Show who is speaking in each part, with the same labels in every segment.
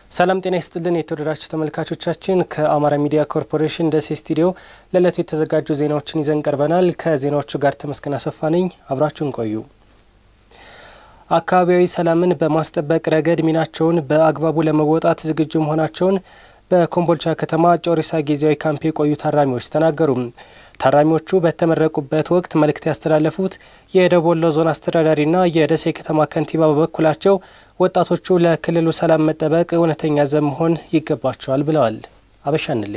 Speaker 1: ሰላም ጤና ይስጥልን የተወደዳችሁ ተመልካቾቻችን፣ ከአማራ ሚዲያ ኮርፖሬሽን ደሴ ስቱዲዮ ለዕለቱ የተዘጋጁ ዜናዎችን ይዘን ቀርበናል። ከዜናዎቹ ጋር ተመስገን አሰፋ ነኝ። አብራችሁን ቆዩ። አካባቢያዊ ሰላምን በማስጠበቅ ረገድ ሚናቸውን በአግባቡ ለመወጣት ዝግጁ መሆናቸውን በኮምቦልቻ ከተማ ጮሪሳ ጊዜያዊ ካምፕ የቆዩ ታራሚዎች ተናገሩ። ታራሚዎቹ በተመረቁበት ወቅት መልእክት ያስተላለፉት የደቡብ ወሎ ዞን አስተዳዳሪና የደሴ ከተማ ከንቲባ በበኩላቸው ወጣቶቹ ለክልሉ ሰላም መጠበቅ እውነተኛ ዘብ መሆን ይገባቸዋል ብለዋል። አበሻንሌ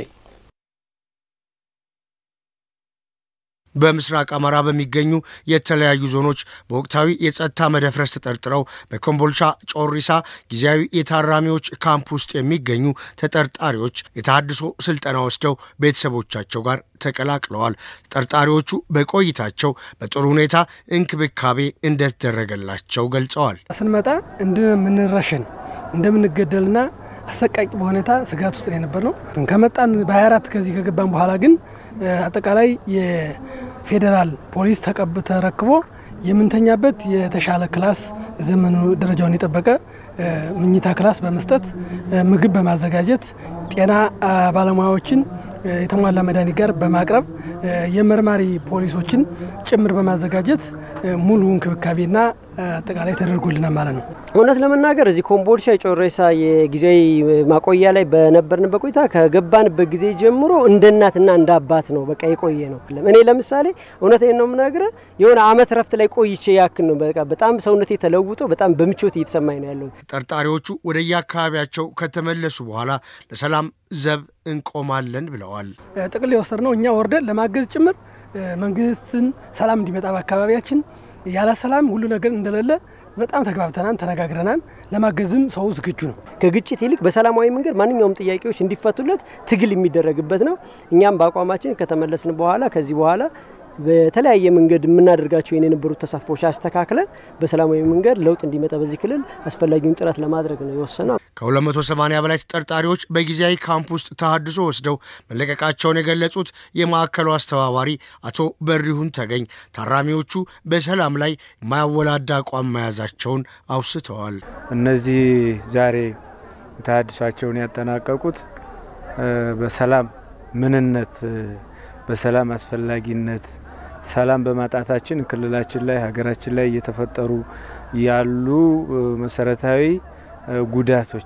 Speaker 2: በምስራቅ አማራ በሚገኙ የተለያዩ ዞኖች በወቅታዊ የጸጥታ መደፍረስ ተጠርጥረው በኮምቦልቻ ጮሪሳ ጊዜያዊ የታራሚዎች ካምፕ ውስጥ የሚገኙ ተጠርጣሪዎች የተሃድሶ ስልጠና ወስደው ቤተሰቦቻቸው ጋር ተቀላቅለዋል። ተጠርጣሪዎቹ በቆይታቸው በጥሩ ሁኔታ እንክብካቤ እንደተደረገላቸው ገልጸዋል።
Speaker 3: ስንመጣ እንደምንረሸን እንደምንገደልና አሰቃቂ በሁኔታ ስጋት ውስጥ የነበር ነው። ከመጣን በ24 ከዚህ ከገባን በኋላ ግን አጠቃላይ የፌዴራል ፖሊስ ተቀብ ተረክቦ የምንተኛበት የተሻለ ክላስ ዘመኑ ደረጃውን የጠበቀ ምኝታ ክላስ በመስጠት ምግብ በማዘጋጀት ጤና ባለሙያዎችን የተሟላ መድኃኒት ጋር በማቅረብ የመርማሪ ፖሊሶችን ጭምር በማዘጋጀት ሙሉ እንክብካቤና አጠቃላይ ተደርጎልናል ማለት ነው።
Speaker 4: እውነት ለመናገር እዚህ ኮምቦልቻ የጮሬሳ የጊዜያዊ ማቆያ ላይ በነበርንበት ቆይታ ከገባንበት ጊዜ ጀምሮ እንደ እናትና እንደ አባት ነው በቃ የቆየ ነው። እኔ ለምሳሌ እውነቴን ነው የምነግርህ የሆነ አመት ረፍት ላይ ቆይቼ ያክል ነው በቃ በጣም ሰውነቴ ተለውጦ በጣም በምቾት እየተሰማኝ ነው ያለው።
Speaker 2: ተጠርጣሪዎቹ ወደየአካባቢያቸው ከተመለሱ በኋላ ለሰላም ዘብ እንቆማለን ብለዋል።
Speaker 3: ጥቅል የወሰድ ነው እኛ ወርደን ለማገዝ ጭምር መንግስትን ሰላም እንዲመጣ በአካባቢያችን ያለ ሰላም ሁሉ ነገር እንደሌለ በጣም ተግባብተናል፣ ተነጋግረናል። ለማገዝም ሰው ዝግጁ ነው።
Speaker 4: ከግጭት ይልቅ በሰላማዊ መንገድ ማንኛውም ጥያቄዎች እንዲፈቱለት ትግል የሚደረግበት ነው። እኛም በአቋማችን ከተመለስን በኋላ ከዚህ በኋላ በተለያየ መንገድ የምናደርጋቸው የነበሩት ተሳትፎች አስተካክለን በሰላማዊ መንገድ ለውጥ እንዲመጣ በዚህ ክልል አስፈላጊውን ጥረት ለማድረግ ነው የወሰነው።
Speaker 2: ከ280 በላይ ተጠርጣሪዎች በጊዜያዊ ካምፕ ውስጥ ተሃድሶ ወስደው መለቀቃቸውን የገለጹት የማዕከሉ አስተባባሪ አቶ በሪሁን ተገኝ ታራሚዎቹ በሰላም ላይ የማያወላዳ አቋም መያዛቸውን አውስተዋል።
Speaker 5: እነዚህ ዛሬ ተሃድሷቸውን ያጠናቀቁት በሰላም ምንነት፣ በሰላም አስፈላጊነት ሰላም በማጣታችን ክልላችን ላይ ሀገራችን ላይ እየተፈጠሩ ያሉ መሰረታዊ ጉዳቶች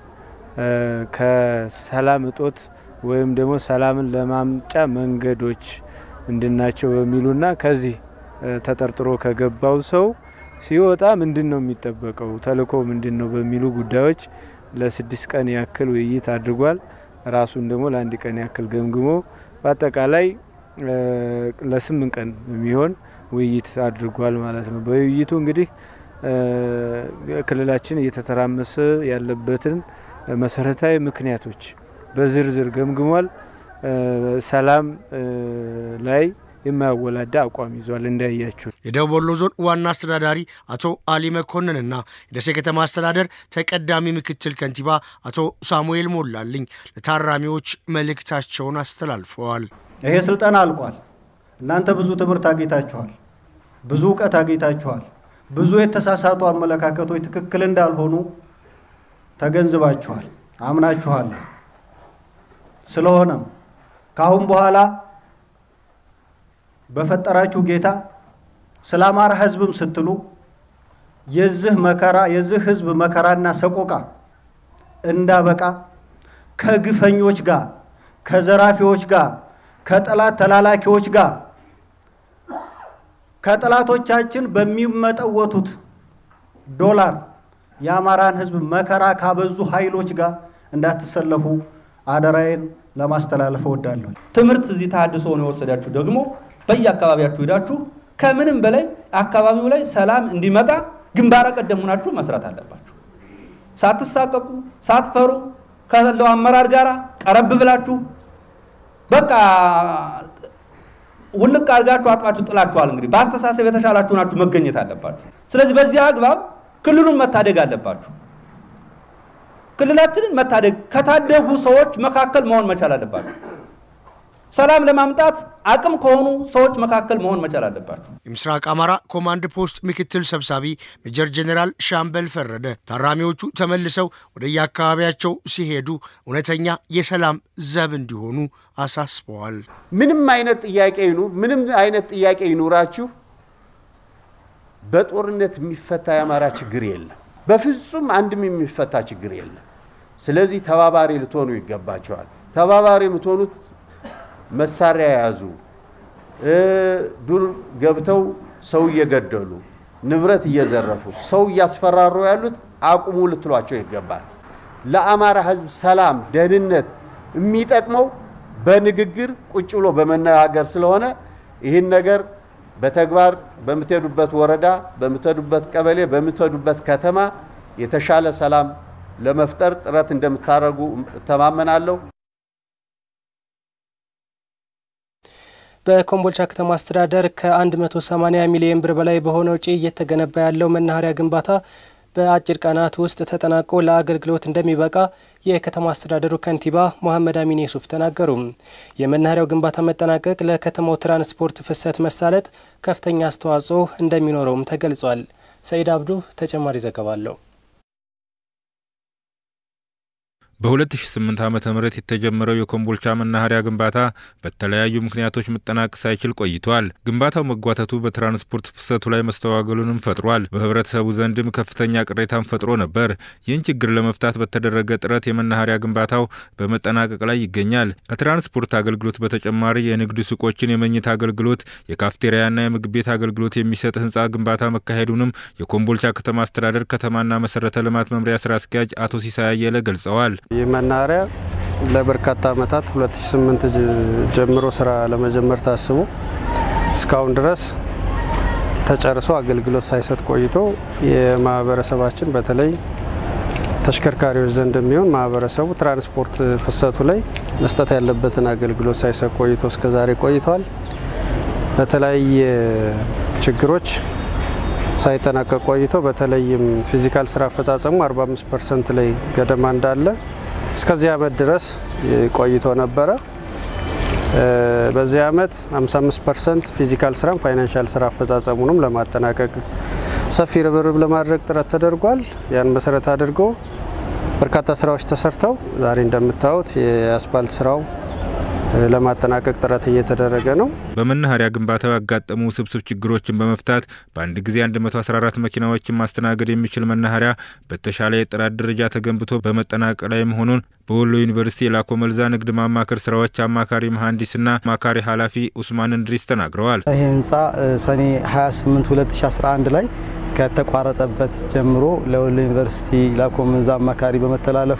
Speaker 5: ከሰላም እጦት ወይም ደግሞ ሰላምን ለማምጫ መንገዶች ምንድናቸው በሚሉና ከዚህ ተጠርጥሮ ከገባው ሰው ሲወጣ ምንድን ነው የሚጠበቀው ተልእኮ ምንድን ነው በሚሉ ጉዳዮች ለስድስት ቀን ያክል ውይይት አድርጓል። ራሱን ደግሞ ለአንድ ቀን ያክል ገምግሞ በአጠቃላይ ለስምንት ቀን የሚሆን ውይይት አድርጓል ማለት ነው። በውይይቱ እንግዲህ ክልላችን እየተተራመሰ ያለበትን መሰረታዊ ምክንያቶች በዝርዝር ገምግሟል። ሰላም ላይ የማያወላዳ አቋም ይዟል። እንዳያችሁ
Speaker 2: የደቡብ ወሎ ዞን ዋና አስተዳዳሪ አቶ አሊ መኮንንና የደሴ ከተማ አስተዳደር ተቀዳሚ ምክትል ከንቲባ አቶ ሳሙኤል ሞላልኝ ለታራሚዎች መልእክታቸውን አስተላልፈዋል።
Speaker 6: ይሄ ስልጠና አልቋል። እናንተ ብዙ ትምህርት አግኝታችኋል፣ ብዙ እውቀት አግኝታችኋል። ብዙ የተሳሳቱ አመለካከቶች ትክክል እንዳልሆኑ ተገንዝባችኋል፣ አምናችኋል። ስለሆነም ከአሁን በኋላ በፈጠራችሁ ጌታ ስለ አማራ ሕዝብም ስትሉ የዚህ መከራ የዚህ ሕዝብ መከራና ሰቆቃ እንዳበቃ ከግፈኞች ጋር ከዘራፊዎች ጋር ከጠላት ተላላኪዎች ጋር ከጠላቶቻችን በሚመጠወቱት ዶላር የአማራን ህዝብ መከራ ካበዙ ኃይሎች ጋር እንዳትሰለፉ አደራዬን ለማስተላለፍ እወዳለሁ።
Speaker 7: ትምህርት እዚህ ተሃድሶ ነው የወሰዳችሁ ደግሞ በየአካባቢያችሁ ሄዳችሁ ከምንም በላይ አካባቢው ላይ ሰላም እንዲመጣ ግንባረ ቀደም ሆናችሁ መስራት አለባችሁ። ሳትሳቀቁ ሳትፈሩ ካለው አመራር ጋር ቀረብ ብላችሁ በቃ ውልቅ አድርጋችሁ አጥፋችሁ ጥላችኋል። እንግዲህ በአስተሳሰብ የተሻላችሁ ናችሁ መገኘት አለባችሁ። ስለዚህ በዚህ አግባብ ክልሉን መታደግ አለባችሁ። ክልላችንን መታደግ ከታደጉ ሰዎች መካከል መሆን መቻል አለባችሁ። ሰላም ለማምጣት አቅም ከሆኑ ሰዎች መካከል መሆን መቻል አለባቸው።
Speaker 2: የምስራቅ አማራ ኮማንድ ፖስት ምክትል ሰብሳቢ ሜጀር ጄኔራል ሻምበል ፈረደ ታራሚዎቹ ተመልሰው ወደየአካባቢያቸው ሲሄዱ እውነተኛ የሰላም ዘብ እንዲሆኑ አሳስበዋል።
Speaker 8: ምንም አይነት ጥያቄ ይኑር፣ ምንም አይነት ጥያቄ ይኑራችሁ፣ በጦርነት የሚፈታ የአማራ ችግር የለም። በፍጹም አንድም የሚፈታ ችግር የለም። ስለዚህ ተባባሪ ልትሆኑ ይገባቸዋል። ተባባሪ የምትሆኑት መሳሪያ የያዙ ዱር ገብተው ሰው እየገደሉ ንብረት እየዘረፉ ሰው እያስፈራሩ ያሉት አቁሙ ልትሏቸው ይገባል። ለአማራ ሕዝብ ሰላም፣ ደህንነት የሚጠቅመው በንግግር ቁጭ ብሎ በመነጋገር ስለሆነ ይህን ነገር በተግባር በምትሄዱበት ወረዳ፣ በምትሄዱበት ቀበሌ፣ በምትሄዱበት ከተማ የተሻለ ሰላም ለመፍጠር ጥረት እንደምታደርጉ እተማመናለሁ።
Speaker 1: በኮምቦልቻ ከተማ አስተዳደር ከ180 ሚሊዮን ብር በላይ በሆነ ወጪ እየተገነባ ያለው መናኸሪያ ግንባታ በአጭር ቀናት ውስጥ ተጠናቆ ለአገልግሎት እንደሚበቃ የከተማ አስተዳደሩ ከንቲባ መሐመድ አሚን የሱፍ ተናገሩ። የመናኸሪያው ግንባታ መጠናቀቅ ለከተማው ትራንስፖርት ፍሰት መሳለጥ ከፍተኛ አስተዋጽኦ እንደሚኖረውም ተገልጿል። ሰኢድ አብዱ ተጨማሪ ዘገባ አለው።
Speaker 9: በ2008 ዓ ም የተጀመረው የኮምቦልቻ መናኸሪያ ግንባታ በተለያዩ ምክንያቶች መጠናቀቅ ሳይችል ቆይቷል። ግንባታው መጓተቱ በትራንስፖርት ፍሰቱ ላይ መስተዋገሉንም ፈጥሯል። በህብረተሰቡ ዘንድም ከፍተኛ ቅሬታን ፈጥሮ ነበር። ይህን ችግር ለመፍታት በተደረገ ጥረት የመናኸሪያ ግንባታው በመጠናቀቅ ላይ ይገኛል። ከትራንስፖርት አገልግሎት በተጨማሪ የንግድ ሱቆችን፣ የመኝታ አገልግሎት፣ የካፍቴሪያና የምግብ ቤት አገልግሎት የሚሰጥ ህንፃ ግንባታ መካሄዱንም የኮምቦልቻ ከተማ አስተዳደር ከተማና መሰረተ ልማት መምሪያ ስራ አስኪያጅ አቶ ሲሳይ አየለ ገልጸዋል።
Speaker 10: ይህ መናኸሪያ ለበርካታ ዓመታት 2008 ጀምሮ ስራ ለመጀመር ታስቦ እስካሁን ድረስ ተጨርሶ አገልግሎት ሳይሰጥ ቆይቶ የማህበረሰባችን በተለይ ተሽከርካሪዎች ዘንድ የሚሆን ማህበረሰቡ ትራንስፖርት ፍሰቱ ላይ መስጠት ያለበትን አገልግሎት ሳይሰጥ ቆይቶ እስከዛሬ ቆይቷል። በተለያየ ችግሮች ሳይጠናቀቅ ቆይቶ በተለይም ፊዚካል ስራ አፈጻጸሙ 45 ፐርሰንት ላይ ገደማ እንዳለ እስከዚህ ዓመት ድረስ ቆይቶ ነበረ። በዚህ ዓመት 55 ፐርሰንት ፊዚካል ስራም ፋይናንሻል ስራ አፈጻጸሙንም ለማጠናቀቅ ሰፊ ርብርብ ለማድረግ ጥረት ተደርጓል። ያን መሰረት አድርጎ በርካታ ስራዎች ተሰርተው ዛሬ እንደምታዩት የአስፓልት ስራው ለማጠናቀቅ ጥረት እየተደረገ ነው።
Speaker 9: በመናኸሪያ ግንባታው ያጋጠሙ ውስብስብ ችግሮችን በመፍታት በአንድ ጊዜ 114 መኪናዎችን ማስተናገድ የሚችል መናኸሪያ በተሻለ የጥራት ደረጃ ተገንብቶ በመጠናቀቅ ላይ መሆኑን በወሎ ዩኒቨርሲቲ የላኮ መልዛ ንግድ ማማከር ስራዎች አማካሪ መሐንዲስና አማካሪ ኃላፊ ኡስማን እንድሪስ ተናግረዋል።
Speaker 11: ይህ ህንፃ ሰኔ 28 2011 ላይ ከተቋረጠበት ጀምሮ ለወሎ ዩኒቨርሲቲ ላኮ መልዛ አማካሪ በመተላለፉ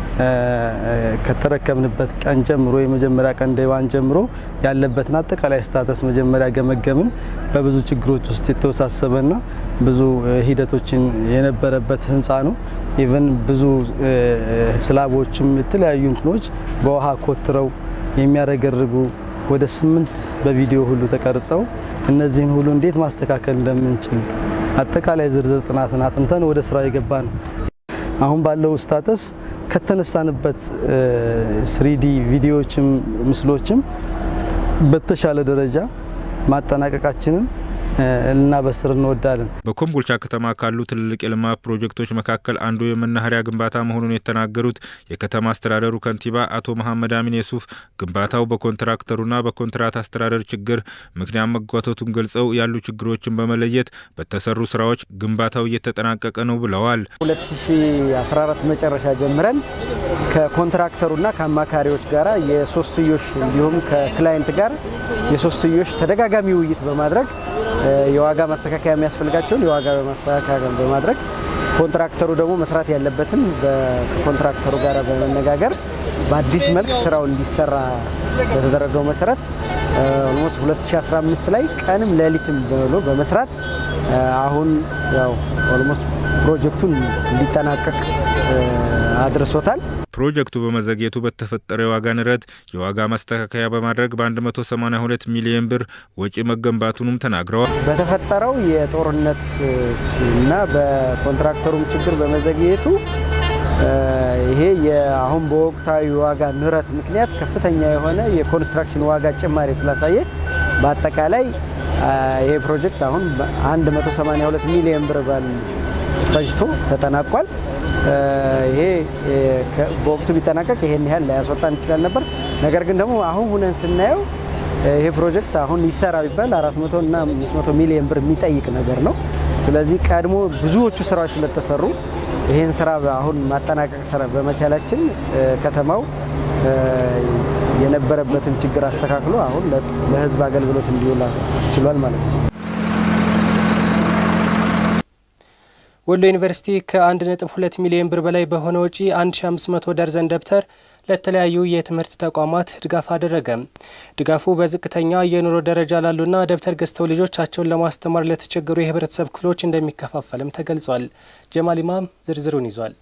Speaker 11: ከተረከብንበት ቀን ጀምሮ የመጀመሪያ ቀን ደዋን ጀምሮ ያለበትን አጠቃላይ ስታተስ መጀመሪያ ገመገምን። በብዙ ችግሮች ውስጥ የተወሳሰበና ብዙ ሂደቶችን የነበረበት ህንፃ ነው። ኢቨን ብዙ ስላቦችም የተለያዩ እንትኖች በውሃ ኮትረው የሚያረገርጉ ወደ ስምንት በቪዲዮ ሁሉ ተቀርጸው እነዚህን ሁሉ እንዴት ማስተካከል እንደምንችል አጠቃላይ ዝርዝር ጥናትን አጥንተን ወደ ስራ የገባ ነው። አሁን ባለው ስታተስ ከተነሳንበት ስሪዲ ቪዲዮዎችም ምስሎችም በተሻለ ደረጃ ማጠናቀቃችንን ልናበስር እንወዳለን።
Speaker 9: በኮምቦልቻ ከተማ ካሉ ትልልቅ የልማት ፕሮጀክቶች መካከል አንዱ የመናኸሪያ ግንባታ መሆኑን የተናገሩት የከተማ አስተዳደሩ ከንቲባ አቶ መሐመድ አሚን የሱፍ ግንባታው በኮንትራክተሩና በኮንትራት አስተዳደር ችግር ምክንያት መጓተቱን ገልጸው ያሉ ችግሮችን በመለየት በተሰሩ ስራዎች ግንባታው እየተጠናቀቀ ነው ብለዋል።
Speaker 4: 2014 መጨረሻ ጀምረን ከኮንትራክተሩና ከአማካሪዎች ጋር የሶስትዮሽ እንዲሁም ከክላይንት ጋር የሶስትዮሽ ተደጋጋሚ ውይይት በማድረግ የዋጋ ማስተካከያ የሚያስፈልጋቸውን የዋጋ ማስተካከያ በማድረግ ኮንትራክተሩ ደግሞ መስራት ያለበትን ከኮንትራክተሩ ጋር በመነጋገር በአዲስ መልክ ስራው እንዲሰራ በተደረገው መሰረት ኦልሞስት 2015 ላይ ቀንም ሌሊትም ብሎ በመስራት አሁን ያው ኦልሞስት ፕሮጀክቱን እንዲጠናቀቅ አድርሶታል።
Speaker 9: ፕሮጀክቱ በመዘግየቱ በተፈጠረ የዋጋ ንረት የዋጋ ማስተካከያ በማድረግ በ182 ሚሊዮን ብር ወጪ መገንባቱንም ተናግረዋል።
Speaker 4: በተፈጠረው የጦርነት እና በኮንትራክተሩም ችግር በመዘግየቱ ይሄ አሁን በወቅታዊ ዋጋ ንረት ምክንያት ከፍተኛ የሆነ የኮንስትራክሽን ዋጋ ጭማሪ ስላሳየ በአጠቃላይ ይሄ ፕሮጀክት አሁን 182 ሚሊዮን ብር ባል ፈጅቶ ተጠናቋል። ይሄ በወቅቱ ቢጠናቀቅ ይሄን ያህል ላያስወጣን ይችላል ነበር። ነገር ግን ደግሞ አሁን ሁነን ስናየው ይሄ ፕሮጀክት አሁን ይሰራ ቢባል 400 እና 500 ሚሊዮን ብር የሚጠይቅ ነገር ነው። ስለዚህ ቀድሞ ብዙዎቹ ስራዎች ስለተሰሩ ይህን ስራ አሁን ማጠናቀቅ ስራ በመቻላችን ከተማው የነበረበትን ችግር አስተካክሎ አሁን ለሕዝብ አገልግሎት እንዲውል አስችሏል ማለት ነው።
Speaker 1: ወሎ ዩኒቨርሲቲ ከ1.2 ሚሊዮን ብር በላይ በሆነ ወጪ 1500 ደርዘን ደብተር ለተለያዩ የትምህርት ተቋማት ድጋፍ አደረገ። ድጋፉ በዝቅተኛ የኑሮ ደረጃ ላሉና ደብተር ገዝተው ልጆቻቸውን ለማስተማር ለተቸገሩ የህብረተሰብ ክፍሎች እንደሚከፋፈልም ተገልጿል። ጀማል ኢማም ዝርዝሩን ይዟል።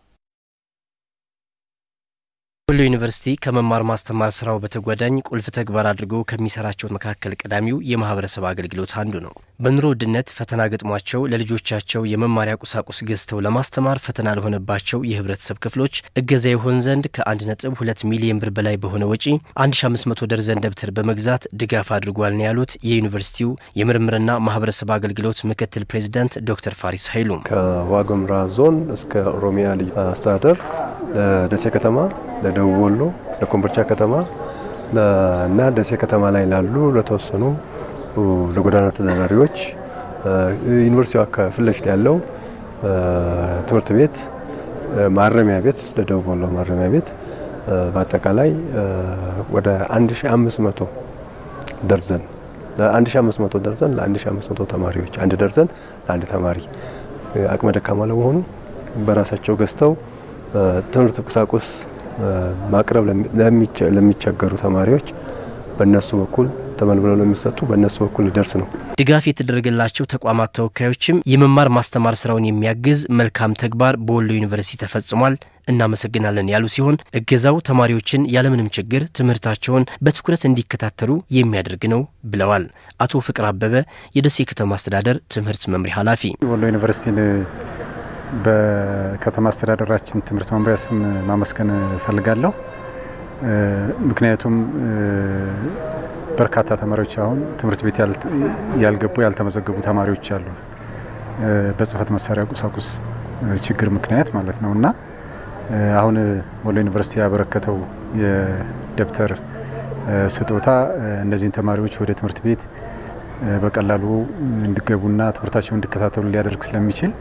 Speaker 12: ወሎ ዩኒቨርሲቲ ከመማር ማስተማር ስራው በተጓዳኝ ቁልፍ ተግባር አድርጎ ከሚሰራቸው መካከል ቀዳሚው የማህበረሰብ አገልግሎት አንዱ ነው። በኑሮ ውድነት ፈተና ገጥሟቸው ለልጆቻቸው የመማሪያ ቁሳቁስ ገዝተው ለማስተማር ፈተና ለሆነባቸው የህብረተሰብ ክፍሎች እገዛ ይሆን ዘንድ ከ1.2 ሚሊዮን ብር በላይ በሆነ ወጪ 1500 ደርዘን ደብተር በመግዛት ድጋፍ አድርጓል ነው ያሉት የዩኒቨርሲቲው የምርምርና ማህበረሰብ አገልግሎት ምክትል ፕሬዚዳንት ዶክተር ፋሪስ ኃይሉ
Speaker 13: ከዋግምራ ዞን እስከ ኦሮሚያ ልዩ አስተዳደር ለደሴ ከተማ ለደቡብ ወሎ ለኮምቦልቻ ከተማ እና ደሴ ከተማ ላይ ላሉ ለተወሰኑ ለጎዳና ተዳዳሪዎች ዩኒቨርሲቲው አካባቢ ፊት ለፊት ያለው ትምህርት ቤት ማረሚያ ቤት ለደቡብ ወሎ ማረሚያ ቤት በአጠቃላይ ወደ 1500 ደርዘን ለ1500 ደርዘን ለ1500 ተማሪዎች አንድ ደርዘን ለአንድ ተማሪ አቅመ ደካማ ለመሆኑ በራሳቸው ገዝተው ትምህርት ቁሳቁስ ማቅረብ ለሚቸገሩ ተማሪዎች በእነሱ በኩል ተመልምለው ለሚሰጡ በእነሱ በኩል ሊደርስ ነው።
Speaker 12: ድጋፍ የተደረገላቸው ተቋማት ተወካዮችም የመማር ማስተማር ስራውን የሚያግዝ መልካም ተግባር በወሎ ዩኒቨርሲቲ ተፈጽሟል፣ እናመሰግናለን ያሉ ሲሆን እገዛው ተማሪዎችን ያለምንም ችግር ትምህርታቸውን በትኩረት እንዲከታተሉ የሚያደርግ ነው ብለዋል። አቶ ፍቅር አበበ የደሴ ከተማ አስተዳደር ትምህርት መምሪያ ኃላፊ
Speaker 14: ወሎ ዩኒቨርሲቲን በከተማ አስተዳደራችን ትምህርት መምሪያ ስም ማመስገን እፈልጋለሁ። ምክንያቱም በርካታ ተማሪዎች አሁን ትምህርት ቤት ያልገቡ ያልተመዘገቡ ተማሪዎች አሉ፣ በጽህፈት መሳሪያ ቁሳቁስ ችግር ምክንያት ማለት ነው እና አሁን ወሎ ዩኒቨርሲቲ ያበረከተው የደብተር ስጦታ እነዚህን ተማሪዎች ወደ ትምህርት ቤት በቀላሉ እንዲገቡና ትምህርታቸውን እንዲከታተሉ ሊያደርግ ስለሚችል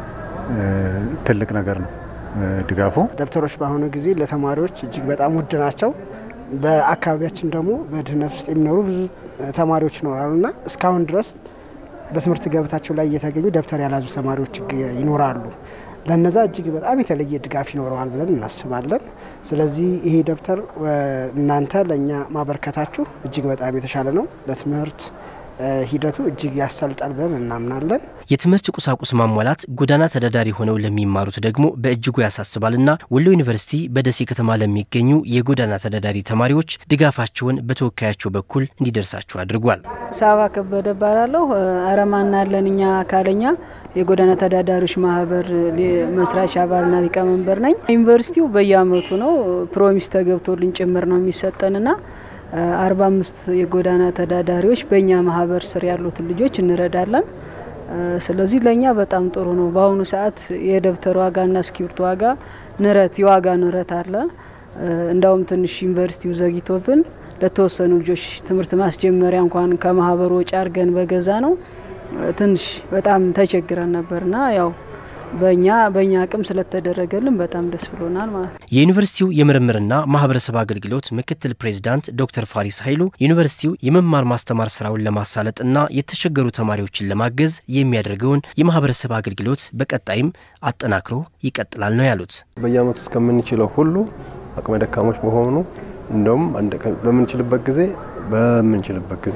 Speaker 14: ትልቅ ነገር ነው ድጋፉ።
Speaker 15: ደብተሮች በአሁኑ ጊዜ ለተማሪዎች እጅግ በጣም ውድ ናቸው። በአካባቢያችን ደግሞ በድህነት ውስጥ የሚኖሩ ብዙ ተማሪዎች ይኖራሉና እስካሁን ድረስ በትምህርት ገበታቸው ላይ እየተገኙ ደብተር ያልያዙ ተማሪዎች ይኖራሉ። ለነዛ እጅግ በጣም የተለየ ድጋፍ ይኖረዋል ብለን እናስባለን። ስለዚህ ይሄ ደብተር እናንተ ለእኛ ማበርከታችሁ እጅግ በጣም የተሻለ ነው ለትምህርት ሂደቱ እጅግ ያሳልጣል ብለን እናምናለን።
Speaker 12: የትምህርት ቁሳቁስ ማሟላት ጎዳና ተዳዳሪ ሆነው ለሚማሩት ደግሞ በእጅጉ ያሳስባልና ወሎ ዩኒቨርሲቲ በደሴ ከተማ ለሚገኙ የጎዳና ተዳዳሪ ተማሪዎች ድጋፋቸውን በተወካያቸው በኩል እንዲደርሳቸው አድርጓል።
Speaker 16: ሳባ ከበደ እባላለሁ። አረማና ያለን እኛ አካለኛ የጎዳና ተዳዳሪዎች ማህበር መስራች አባልና ሊቀመንበር ነኝ። ዩኒቨርሲቲው በየአመቱ ነው ፕሮሚስ ተገብቶልን ጭምር ነው የሚሰጠንና አርባ አምስት የጎዳና ተዳዳሪዎች በእኛ ማህበር ስር ያሉትን ልጆች እንረዳለን። ስለዚህ ለእኛ በጣም ጥሩ ነው። በአሁኑ ሰዓት የደብተር ዋጋና እስክሪብቶ ዋጋ ንረት የዋጋ ንረት አለ። እንዳውም ትንሽ ዩኒቨርሲቲው ዘግይቶብን ለተወሰኑ ልጆች ትምህርት ማስጀመሪያ እንኳን ከማህበሩ ወጪ አድርገን በገዛ ነው ትንሽ በጣም ተቸግረን ነበርና ያው በእኛ በእኛ አቅም ስለተደረገልን በጣም ደስ ብሎናል ማለት ነው።
Speaker 12: የዩኒቨርሲቲው የምርምርና ማህበረሰብ አገልግሎት ምክትል ፕሬዚዳንት ዶክተር ፋሪስ ኃይሉ ዩኒቨርሲቲው የመማር ማስተማር ስራውን ለማሳለጥና የተቸገሩ ተማሪዎችን ለማገዝ የሚያደርገውን የማህበረሰብ አገልግሎት በቀጣይም አጠናክሮ ይቀጥላል ነው ያሉት።
Speaker 13: በየአመቱ እስከምንችለው ሁሉ አቅመ ደካሞች በሆኑ እንደውም በምንችልበት ጊዜ በምንችልበት ጊዜ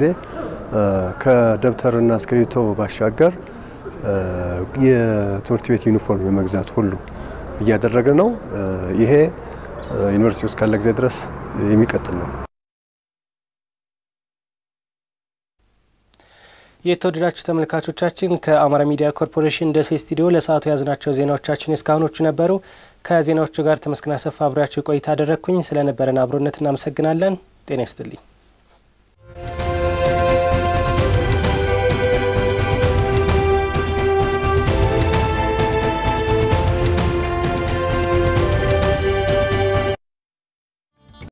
Speaker 13: ከደብተርና እስክሪብቶ ባሻገር የትምህርት ቤት ዩኒፎርም የመግዛት ሁሉ እያደረገ ነው። ይሄ ዩኒቨርሲቲ ውስጥ ካለ ጊዜ ድረስ የሚቀጥል ነው።
Speaker 1: የተወደዳችሁ ተመልካቾቻችን ከአማራ ሚዲያ ኮርፖሬሽን ደሴ ስቱዲዮ ለሰዓቱ የያዝናቸው ዜናዎቻችን እስካሁኖቹ ነበሩ። ከዜናዎቹ ጋር ተመስገን አሰፋ አብሬያችሁ ቆይታ አደረግኩኝ። ስለነበረን አብሮነት እናመሰግናለን። ጤና ይስጥልኝ።